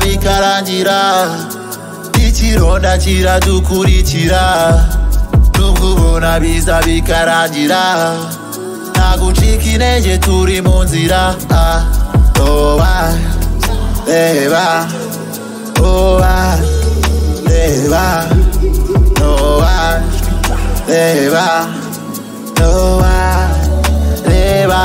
bitarangira ikironda kiradukurikira nubwo ubona biza bikarangira nta gucika intege turi mu nzira ah, oba reba oba reba noba reba noba reba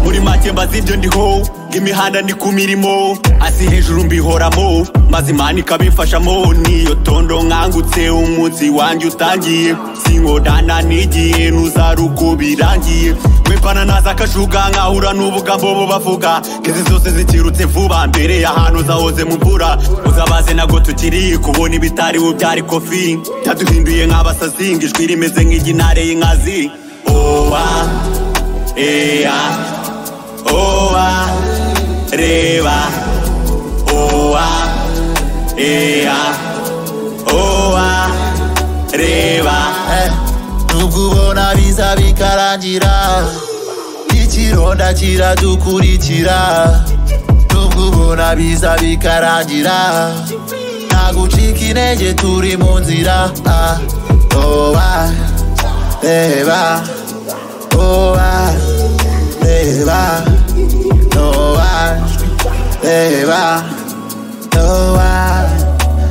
muri make mbaza ibyo ndiho imihanda ni ku mirimo hasi hejuru mbihoramo maze imana ikabimfashamo niyo tondo nkangutse umunsi wanjye utangiye sinkodana n'igihe nuzaruko birangiye wepana naza akashuka nkahura n'ubugambo bo bavuga kezi zose zikirutse vuba mbere y'ahantu zahoze mu mvura uzabaze nabwo tukiri kubona ibitari ubu byari kofi byaduhinduye nk'abasazi ngo ijwi rimeze nk'iginare y'inkazi owa eya oa reba oa ea oa reba Eh, nubwo ubona biza bikarangira ikironda kiradukurikira nubwo ubona biza bikarangira nta gucika intege turi mu nzira ah, oba reba oba reba noba reba noba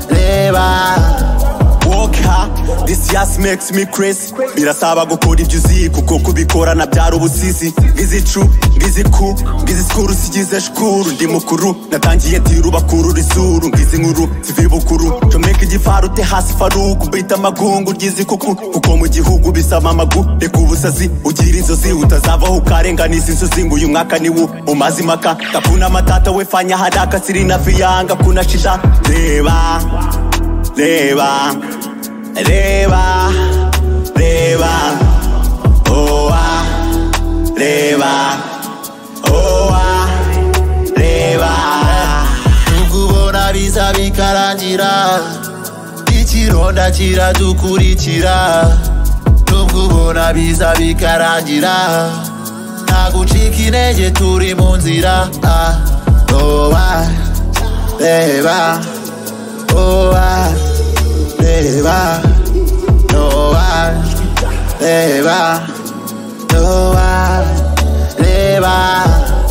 reba woka this yas makes me crazy birasaba gukora ibyo uzi kuko kubikorana byari ubusizi bw'izicu bw'iziku bw'izikuru sigize shukuru ndi mukuru natangiye tira ubakuru rizuru ngizi nkuru zivibukuru comeka igifaru te hasi faruku bita amagungu ry'izikuku kuko mu gihugu bisaba amagu reka ubusazi ugira inzozi utazavaho ukarenganiza inzozi ngo uyu mwaka ni wo umaze impaka kapuna matata wefanya haraka siri na viyanga kunashira reba Reba, reba, reba, oa, reba, oa, reba. nubwo ubona biza bikarangira ikironda kiradukurikira nubwo ubona biza bikarangira nta gucika intege turi mu nzira ah, oba reba oba reba noba reba noba reba